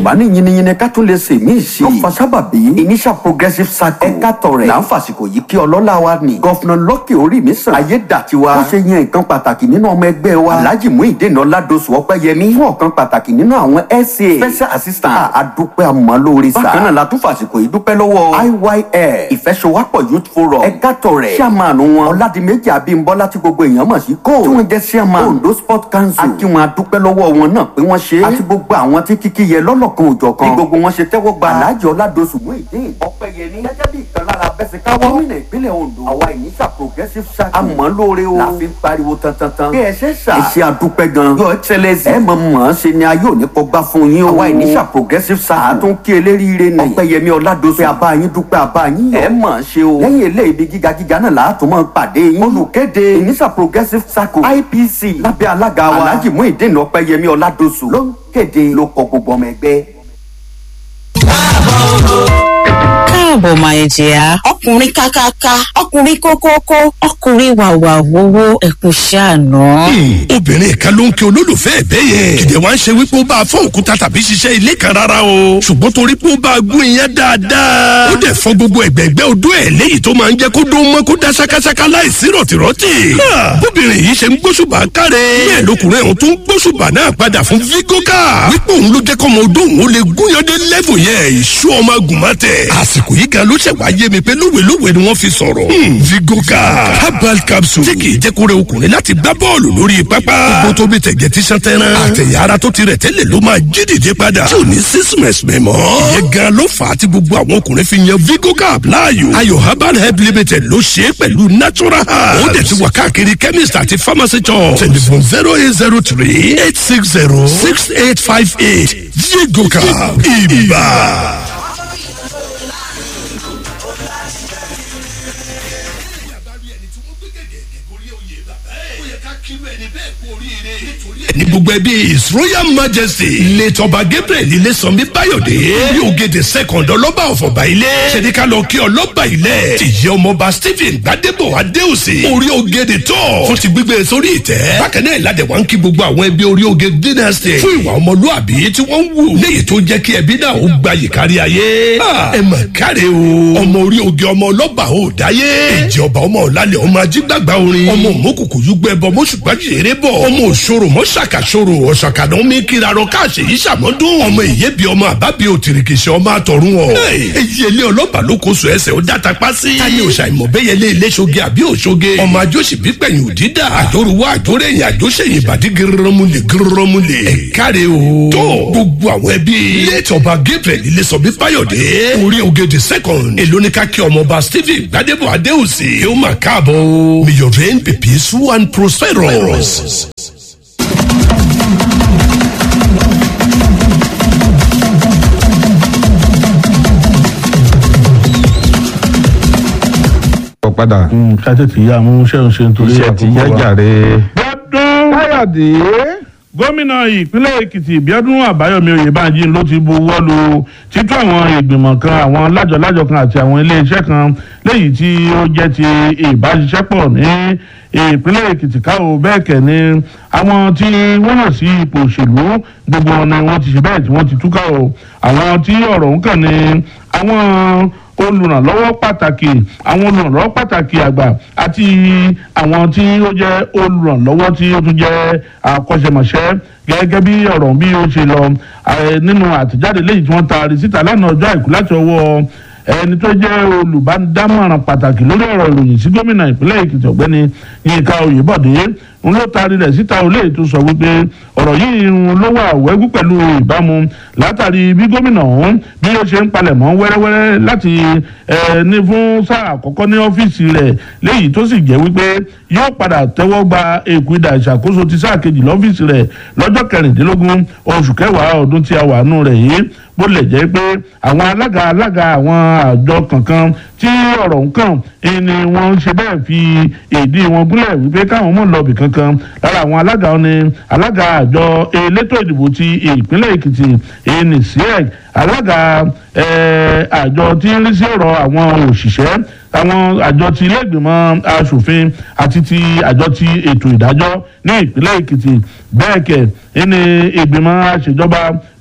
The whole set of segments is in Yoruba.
yorùbá ní yiniyini ká tún lè ṣe mí sí. ló fa sábàbí initial progressive circle ẹ̀ka tọ̀rẹ̀ là ń fàsìkò yìí kí ọlọ́lá wa ní. gọ́fúnà lọ́kì orí mi sàn. ayé dàtiwa. ó ṣe yan nǹkan pàtàkì nínú ọmọ ẹgbẹ́ wa. alhaji muhyiddin ọládọ̀sù ọpẹ́yẹmí. fún ọ̀kan pàtàkì nínú àwọn sa. special assistant. àdúpẹ́ àmọ́lórí sa. bákan náà la tún fàsìkò yìí dúpẹ́ lọ́wọ́. iyl ìfẹsowápọ̀ youth forum. ẹ̀ka tọ̀rẹ̀. chairman wọn. ọ̀làdìmẹ́jì abímbọ́lá tí gbogbo èèyàn mọ̀ sí kó. tí wọ́n jẹ́ chairman. ondo sport council. akínwọn adúpẹ́ lọ́wọ́ wọn náà pé wọ́n ṣe é. àti gbogbo àwọn tí kíkí yẹ lọ́lọ́kan òjọ̀kan. bí gbogbo wọn ṣe tẹ́wọ́ gba alhaji ọládọ̀sù muhyiddin ọpẹ́yẹmí. gẹ́gẹ́ bí ìkan lára bẹ́sẹ̀káwọ́. gómìnà ìpínlẹ̀ ondo. àwa ìníṣà progressive circle. àmọ́ lóore o. la fi ń pariwo tantantan. bí ẹ ṣe ṣà. ẹ ṣe àdúpẹ́ gan. your excellence. ẹ mọ̀ mọ̀ ṣe ni ayé òní kọ́ gbá fún yín o. àwa ìníṣà progressive circle. àtún kí eléríire ni. ọpẹ́yẹmí ọládọ̀sù. pé àbá yín dúpẹ́ àbá yín yọ. ẹ mọ̀ ṣe o. lẹ́yìn eléyìí ibi gíga gíga náà láàtún mọ̀ pàdé yín. olùkéde ìníṣà progressive circle ipc lábẹ́ alága wa. alhaji muhyiddin ọpẹ́yẹmí ọládọ̀sù ló ń kéde ló kọ gbogbo ọmọ ẹgbẹ́. káàbọ̀ máa jẹ́ ọkùnrin kákáká ọkùnrin kókókó ọkùnrin wàwà wowó ẹ̀kún ṣàánú. obìnrin kan ló ń kí olólùfẹ́ ẹ̀bẹ́ yẹn kìdẹ̀ wá ń ṣe wípé ó bá a fọ́ òkúta tàbí ṣiṣẹ́ ilé kan rárá o ṣùgbọ́n torí pé ó bá a gún iyán dáadáa ó dẹ̀ fọ́ gbogbo ẹ̀gbẹ́gbẹ́ odó ẹ̀ léyìí tó máa ń jẹ́ kó dún mọ́ kó dá ṣákáṣáká láìsí rọ̀tìrọ̀tì. bóbìnrin yìí ṣe ń gbóṣùbà káre bẹ́ẹ̀ lọkùnrin ọ̀hún tó ń gbóṣùbà náà padà fún vigoka wípé òun ló jẹ́ kọ́mọ odó òun ó lè gúnyandé lẹ́fù yẹn ìṣú ọmọ agùnmọ́tẹ̀ àsìkò yìí gan ló ṣẹ̀ wá yé mi pé lówelówe ni wọ́n fi sọ̀rọ̀. vigoka herbal capsule tí kì í jẹ́ kó rẹ ọkùnrin láti gbá bọ́ọ̀lù lórí pápá. gbogbo tó bí tẹ̀gẹ̀ tí sàn tẹ́rán. àtẹ̀yà ara tó ti rẹ̀ tẹ́lẹ̀ ló máa jí dìde padà. tí ò ní sísúnmẹ̀sì mẹ́mọ́. ìyẹn gan ló fà á tí gbogbo àwọn ọkùnrin fi yan vigoka láàyò. ayò herbal help limited ló ṣe é pẹ̀lú natural herbs. ó dẹ̀ ti wà káàkiri chemist àti pharmacy shop. telephone zero eight zero three eight six zero six eight five eight vigoka ibà. ní gbogbo ẹbí his royal majesty ilé tọba gabriel ilé sanmi bayọ̀dé ní ògèdè second ọlọ́ba ọ̀fọ̀ba ilé ṣèdíkà lọ kí ọlọ́ba ilẹ̀ tìyẹ ọmọọba stephen gbadebo adéòsè orí ògèdè tọ̀ fún ti gbígbé sórí ìtẹ́ bákan náà ìlàdẹ̀ wá ń kí gbogbo àwọn ẹbí orí ògè dynasty fún ìwà ọmọlúàbí tí wọ́n ń wù léyìí tó jẹ́ kí ẹbí náà ó gba yìkárí ayé ẹ mà káre o ọmọ orí ògè ọmọ ọlọ́ba ò dáyé èjì ọba ọmọ ọ̀làlẹ̀ ọmọ ajígbàgbà orin ọmọ òmùkùkù yúgbẹ́ bọ mọ́ṣùgbà jèrè bọ̀ ọmọ òṣòro mọ́ṣàkàṣòro ọ̀ṣàkàdán mi kirarọ káàṣì yìí ṣàmọ́dún ọmọ ìyẹ́bi ọmọ àbábi òtìrìkìṣẹ́ ọmọ àtọ̀run ọ̀ èyí ilé ọlọ́ba ló kó so ẹsẹ̀ ó dáta pa sí. táyé òṣàìmọ̀ bẹ́yẹlé ilé ṣoge àbí òṣoge ọmọ àjọṣì bípẹ̀yìn òdídà àjọrúwá àjọrẹ́yìn àjọṣẹ́yìn ìbàdí gírọ́mùlẹ̀ gírọ́mùlẹ̀ ẹ̀ káre o. tó gbogbo àwọn ẹbí létọba gabriel ilé sọ bí báyọ̀dé orí ògèdè second èlónìkà kí ọmọọba stephen gbadebo adéhùsì ó mà káàbọ̀ o. may your reign be peaceful and prosperous. padà. ká tètè yá mú iṣẹ́ òun ṣe nítorí iṣẹ́ ti yá jàre. gbọ́dún káyọ̀dé. gómìnà ìpínlẹ̀ èkìtì bíọ́dún àbáyọ̀mí oyèbánjí ló ti buwọ́ lu títú àwọn ìgbìmọ̀ kan àwọn lájọlájọ kan àti àwọn iléeṣẹ́ kan léyìí tí ó jẹ́ ti ìbáṣiṣẹ́pọ̀ ní ìpínlẹ̀ èkìtì káwọ́ bẹ́ẹ̀ kẹ́ ni àwọn tí wọ́n hàn sí ipò òṣèlú gbogbo wọn ni wọ́n ti ṣe bẹ́ẹ̀ tí wọ́n ti túká o àwọn tí ọ̀rọ̀ ń kàn ní àwọn olùrànlọ́wọ́ pàtàkì àwọn olùrànlọ́wọ́ pàtàkì àgbà àti àwọn tí ó jẹ́ olùrànlọ́wọ́ tí ó tún jẹ́ akọ́ṣẹ́mọṣẹ́ gẹ́gẹ́ bí ọ̀rọ̀ bí ó ṣe lọ nínú àtẹ̀jáde léyìí tí wọ́n taari síta lánàá ọjọ́ àìkú láti ọwọ́ ẹni tó jẹ́ olùbádámọ̀ràn pàtàkì lórí ọ̀rọ̀ ìròyìn sí gómìnà ìpínlẹ̀ èkìtì ọ̀gbẹ́ni yínká oyèbọ̀dé ń ló taari rẹ̀ síta olè tó sọ wípé ọ̀rọ̀ yìí ń ló wà wẹ́gú pẹ̀lú ìbámu látàrí bí gómìnà ọ̀hún bí ó ṣe ń palẹ̀mọ́ wẹ́rẹ́wẹ́rẹ́ láti ní fún sáà àkọ́kọ́ ní ọ́fíìsì rẹ̀ léyìí tó sì jẹ́ wípé yóò padà tẹ́wọ́ gba èkó ìdà ìṣàkóso ti sáà kejì lọ́fíìsì rẹ̀ lọ́jọ́ kẹrìndínlógún oṣù kẹwàá ọdún tí a wà nù rẹ̀ yìí bó lè jẹ́ pé àwọn alága alága àwọn àjọ kankan tí ọ̀rọ̀ ń kàn ni wọ́n ń ṣe bẹ́ẹ̀ fi èdè wọn gúnlẹ̀ wípé káwọn mọ̀ lọ́ọ̀bì kankan lára àwọn alága wọn ni alága àjọ elétò ìdìbò ti ìpínlẹ̀ èkìtì ẹni siec alága àjọ tí ń rí sí ọ̀rọ̀ àwọn òṣìṣẹ́ àwọn àjọ ti ilé ìgbìmọ̀ asòfin àti ti àjọ ti ètò ìdájọ́ ní ìpínlẹ̀ èkìtì bẹ́ẹ̀ kẹ̀ ẹni ìgbìmọ̀ àṣejọba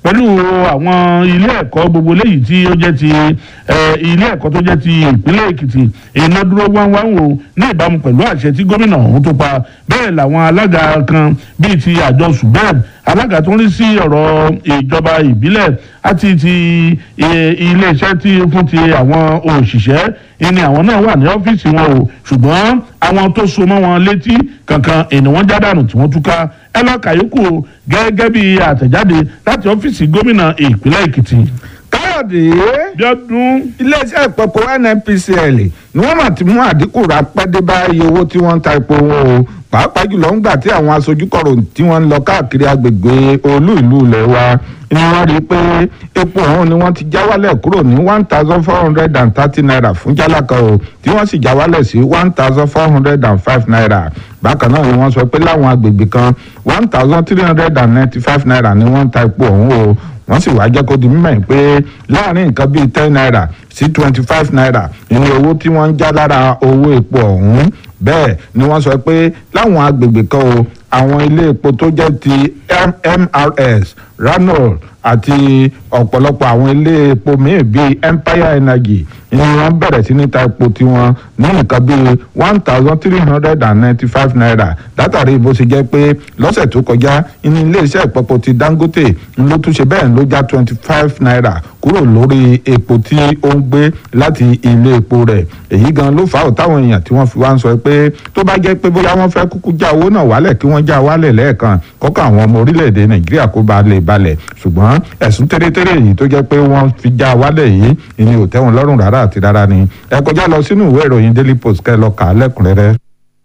pẹ̀lú àwọn ilé ẹ̀kọ́ gbogbo léyìí tí ó jẹ́ ti ilé ẹ̀kọ́ tó jẹ́ ti ìpínlẹ̀ èkìtì iná dúró wáńwáń o ní ìbámu pẹ̀lú àṣẹ tí gómìnà ọ̀hún tó pa bẹ́ẹ̀ làwọn alága kan bíi ti àjọ subeb alága tó ń rí sí ọ̀rọ̀ ìjọba ìbílẹ̀ àti ti iléeṣẹ́ tí fún ti àwọn òṣìṣẹ́ ìní àwọn náà wà ní ọ́fíìsì wọn o ṣùgbọ́n àwọn tó so mọ́ wọn létí kankan ènì wọn jádànù tí wọ́n túká ẹ lọ́ọ́ kàyókù gẹ́gẹ́ bí àtẹ̀jáde láti ọ́fíìsì gómìnà ìpínlẹ̀ èkìtì káyọ̀dé bíọ́dún iléeṣẹ́ ìpọ̀pọ̀ nnpcl ni wọ́n mà ti mú àdínkù rápẹ́ dé bá iye owó tí wọ́n ń ta epo wọn o pàápàá jùlọ ńgbà tí àwọn aṣojú kọ̀rọ̀ tí wọ́n ń lọ káàkiri agbègbè olú ìlú ilẹ̀ wa ni wọ́n rí i pé epo ọ̀hún ni wọ́n ti já wálẹ̀ kúrò ní one thousand four hundred and thirty naira fún jálá kan o tí wọ́n sì já wálẹ̀ sí one thousand four hundred and five naira bákan náà ni wọ́n sọ pé láwọn agbègbè kan one thousand three hundred and ninety five naira ni wọ́n ń ta epo ọ̀hún o wọ́n sì wá jẹ́ kó di mímọ̀ pé láàrin nǹkan bíi ten naira sí twenty five naira ní owó tí wọ́n ń já lára owó epo ọ̀hún bẹ́ẹ̀ ni wọ́n sọ pé láwọn agbègbè kan o àwọn ilé epo tó jẹ́ ti mrs ranol àti ọ̀pọ̀lọpọ̀ àwọn ilé epo míì bíi empire energy ni wọ́n bẹ̀rẹ̀ sí ní ta epo tiwọn ní nǹkan bíi one thousand three hundred and ninety five naira látàrí bó ṣe jẹ́ pé lọ́sẹ̀ tó kọjá ní iléeṣẹ́ ìpọ̀pọ̀ ti dangote ń ló tún ṣe bẹ́ẹ̀ ló já twenty five naira kúrò lórí epo tí ó ń gbé láti ilé epo rẹ̀ èyí gan ló fà á táwọn èèyàn tí wọ́n fi wá ń sọ pé tó bá jẹ́ pé bóyá wọ́n fẹ́ kúkú já owó náà wálẹ̀ kí wọ́n já wálẹ̀ lẹ́ẹ̀kan kọ́kọ́ àwọn ọmọ orílẹ̀-èdè nàìjíríà kó ba lè balẹ̀ ṣùgbọ́n ẹ̀sùn tẹ́rẹ́tẹ́rẹ́ yìí tó jẹ́ pé wọ́n fi já wálẹ̀ yìí ìní ò tẹ́wọn lọ́rùn rárá àti rárá ni ẹ kọjá lọ sínú ìwé ìròyìn daily post kẹ́ ẹ lọ kà á lẹ́kùnrẹ́rẹ́.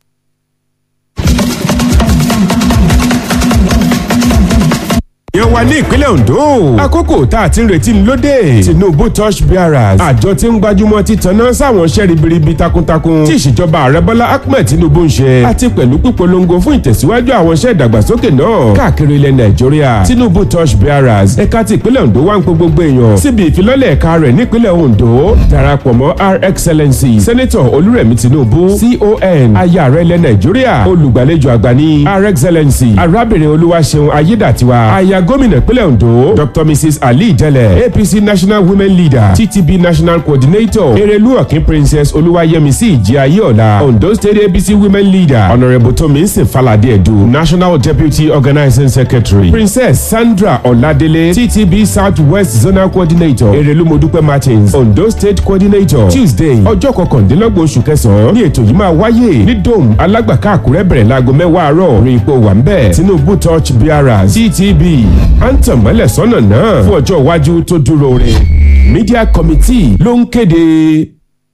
èèyàn wa ní ìpínlẹ̀ Ondo àkókò tá a ti ń retí lóde Tinubu touch bearers àjọ tí ń gbajúmọ̀ títaná sáwọn iṣẹ́ ribiribi takuntakun tí ìṣèjọba ààrẹ Bọ́lá Ahmed Tinubu ń ṣe àti pẹ̀lú pípolongo fún ìtẹ̀síwájú àwọn iṣẹ́ ìdàgbàsókè náà káàkiri ilẹ̀ Nàìjíríà Tinubu touch bearers ẹ̀ka ti ìpínlẹ̀ Ondo wá ń pe gbogbo èèyàn síbi ìfilọ́lẹ̀ ẹ̀ka rẹ̀ nípínlẹ̀ Ondo darapọ̀ mọ́ Her Excellency Senator Olúrẹ̀mí Tinubu CON aya ààrẹ ilẹ̀ Nàìjíríà olùgbàlejò àgbà ní Her Excellency arábìnrin Olúwaṣeun Ayédàtiwa aya gómìnà ìpínlẹ̀ Ondo Dr Mrs Ali Jẹlẹ APC National Women Leader TTB National Coordinator Erelu Ọ̀kín Princess Olúwayẹmísí Ìjìayéọ̀la Ondo State APC Women Leader Honourable Tominsin Falade Edu National Deputy Organizing Secretary Princess Sandra Ọ̀ladélé TTB South West Zonal Coordinator Erelu Modupe Martins Ondo State Coordinator Tuesday ọjọ́ kọkàndínlọ́gbọ̀n oṣù kẹsàn-án ní ètò yìí máa wáyé ní Dome Alágbàká Àkúrẹ́ bẹ̀rẹ̀ láago mẹ́wàá àárọ̀ rí ipò wà ń bẹ̀ Tinubu Touch Bearers TTB à ń tàn mọ́lẹ̀ sọ́nà náà fún ọjọ́ iwájú tó dúró re media committee ló ń kéde.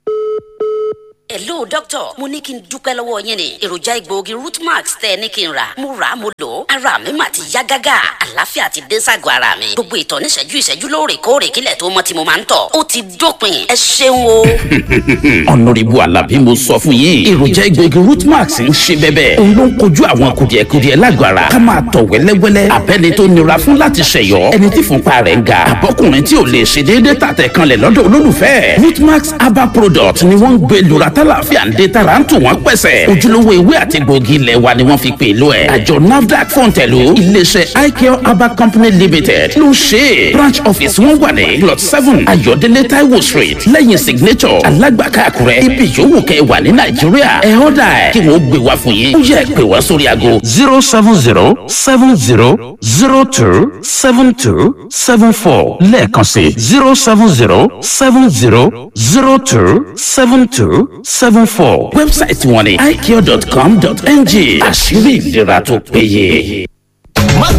hello doctor mo ní kí n dúpẹ́ lọ́wọ́ yín ni èròjà egbòogi rootmax tẹ́ ẹ ní kí n rà mo rà á mo lò ó ara mi mà ti yá gágá àlàáfíà ti dé ságọ́ ara mi gbogbo ìtọ̀ níṣẹ́jú ìṣẹ́jú lóòrèkóòrè kílẹ̀ tó mọ́ tí mo máa ń tọ̀ ó ti dópin ẹ ṣeun o. ọ̀nàrẹ́bù alábí mo sọ fún yín èròjà egbòogi rootmax ń ṣe bẹ́bẹ́ òun ló ń kojú àwọn kùdìẹ̀kudiẹ lágọ̀ọ́ ara ká máa tọ̀ wẹ́lẹ́wẹ́lẹ́ abẹ́ni tó nira fún láti ṣẹ̀yọ́ ẹni tí fúnpa rẹ̀ ń ga àbọ́kùnrin tí ò lè ṣe déédéé tàtẹ̀ kanlẹ̀ lọ́dọ̀ olólùfẹ́ rootmax herbal product ni wọ́n ń gbé lura tálàfíà ń dé tara ń tù wọ́n pẹ̀sẹ̀ ojúlówó ewé àti gbòógì ilẹ̀ wa ni wọ́n fi pè lọ ẹ̀ àjọ nafdac fọ̀ǹtẹ̀lù iléeṣẹ́ icare herbal company limited ló ṣe é branch office wọn wà ní plot seven ayọ̀délé taiwo street lẹ́yìn signature alágbàká àkúrẹ́ ibi yòówù kẹ́ ẹ wà ní nàìjíríà ẹ ọ́dà ẹ̀ kí wọ́n gbé wá fún yín ó yẹ pé wá sórí aago zero seven zero seven zero zero two seven two seven four lẹ́ẹ̀kan sí zero seven zero seven zero zero two seven two seven four wẹ́bsáìtì wọn ni icare dot com dot ng àṣírí ìlera tó péye.